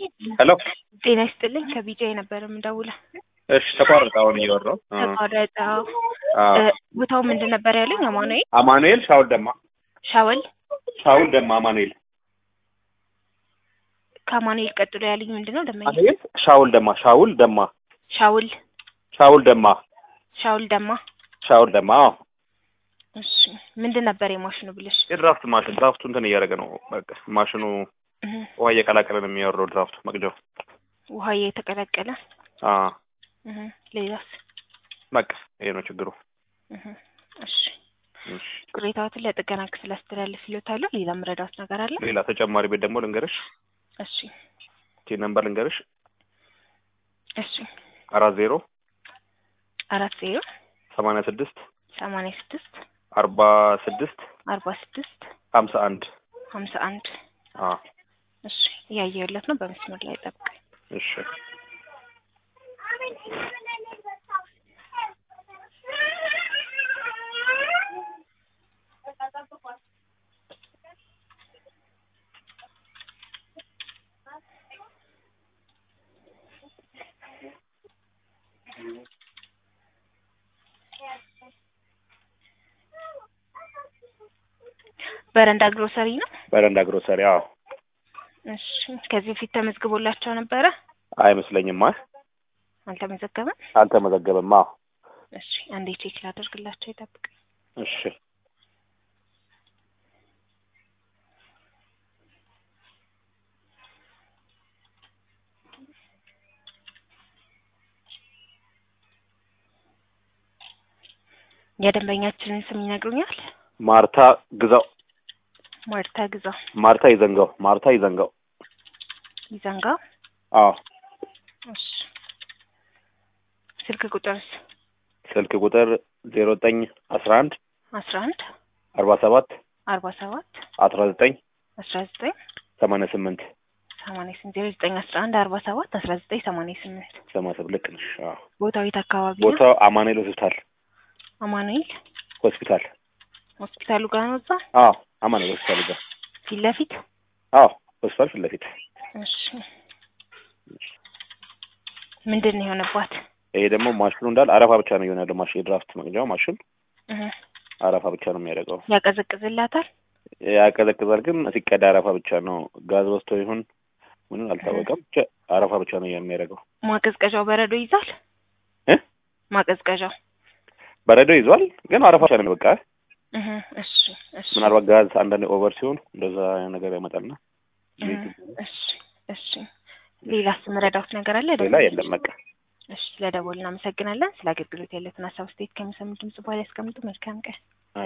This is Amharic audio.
ሄሎ ጤና ይስጥልኝ ከቢጃ የነበረ የምደውለው። እሺ ተቋረጠ። አሁን እየወራሁ ተቋረጠ። አዎ። እ፣ ቦታው ምንድን ነበር ያለኝ? አማኑኤል አማኑኤል ሻውል ደማ ሻወል። ሻውል ደማ አማኑኤል ከአማኑኤል ቀጥሎ ያለኝ ምንድን ነው? ደመኛ አማኑኤል ሻውል ደማ ሻውል ደማ ሻውል ሻውል ደማ ሻውል ደማ። ሻውል ደማ አዎ። እሺ ምንድን ነበር የማሽኑ ብልሽ? የድራፍት ማሽን ድራፍቱ እንትን እያደረገ ነው። በቃ ማሽኑ እህ፣ ውሃ እየቀላቀለ ነው የሚያወርደው ድራፍቱ መቅጃው። ውሃ የተቀላቀለ አዎ እህ፣ ሌላስ? በቃ ይሄ ነው ችግሩ። እህ፣ እሺ እሺ ቅሬታዎትን ለጥገና ክፍል አስተላልፍ ይሎታለሁ። ሌላ ምረዳት ነገር አለ? ሌላ ተጨማሪ ቤት ደግሞ ልንገርሽ፣ እሺ ቲ ነምበር ልንገርሽ፣ እሺ አራት ዜሮ አራት ዜሮ ሰማንያ ስድስት ሰማንያ ስድስት አርባ ስድስት አርባ ስድስት ሀምሳ አንድ ሀምሳ አንድ አዎ እሺ እያየሁለት ነው። በመስመር ላይ ጠብቅ። እሺ በረንዳ ግሮሰሪ ነው። በረንዳ ግሮሰሪ አዎ እሺ ከዚህ በፊት ተመዝግቦላቸው ነበረ? አይመስለኝም አ አልተመዘገበም። አልተመዘገበም አዎ እሺ አንዴ ቼክ ላደርግላቸው ይጠብቅ። እሺ የደንበኛችንን ስም ይነግሩኛል? ማርታ ግዛው ማርታ ግዛው ማርታ ይዘንጋው ማርታ ይዘንጋው ይዘንጋ። አዎ እሺ ስልክ ቁጥርስ? ስልክ ቁጥር ዜሮ ዘጠኝ አስራ አንድ አስራ አንድ አርባ ሰባት አርባ ሰባት አስራ ዘጠኝ አስራ ዘጠኝ ሰማንያ ስምንት ሰማንያ ስምንት ዜሮ ዘጠኝ አስራ አንድ አርባ ሰባት አስራ ዘጠኝ ሰማንያ ስምንት ሰማንያ ስምንት ልክ ነሽ። አዎ ቦታው የት አካባቢ ነው? ቦታው አማኑኤል ሆስፒታል አማኑኤል ሆስፒታል ሆስፒታሉ ጋር ነው። እዛ አዎ አማኑኤል ሆስፒታል ጋር ፊት ለፊት አዎ ሆስፒታል ፊት ለፊት እሺ ምንድን ነው የሆነባት? ይሄ ደግሞ ማሽኑ እንዳለ አረፋ ብቻ ነው እየሆነ ያለው ማሽን የድራፍት መቅጃው ማሽን እህ፣ አረፋ ብቻ ነው የሚያደርገው ያቀዘቅዝላታል። ያቀዘቅዛል ግን ሲቀዳ አረፋ ብቻ ነው ጋዝ ወስቶ ይሁን ምንም አልታወቀም ብቻ አረፋ ብቻ ነው የሚያደርገው ማቀዝቀዣው በረዶ ይዛል። እ ማቀዝቀዣው በረዶ ይዟል ግን አረፋ ብቻ ነው በቃ እህ፣ እሺ እሺ ምናልባት ጋዝ አንዳንድ ኦቨር ሲሆን እንደዛ ነገር ያመጣልና እህ፣ እሺ እሺ ሌላስ ምረዳውት ነገር አለ? ሌላ የለም በቃ እሺ ስለደወልን እናመሰግናለን። ስለ አገልግሎት ያለትን ሀሳብ ስቴት ከሚሰሙ ድምጽ በኋላ ያስቀምጡ። መልካም ቀን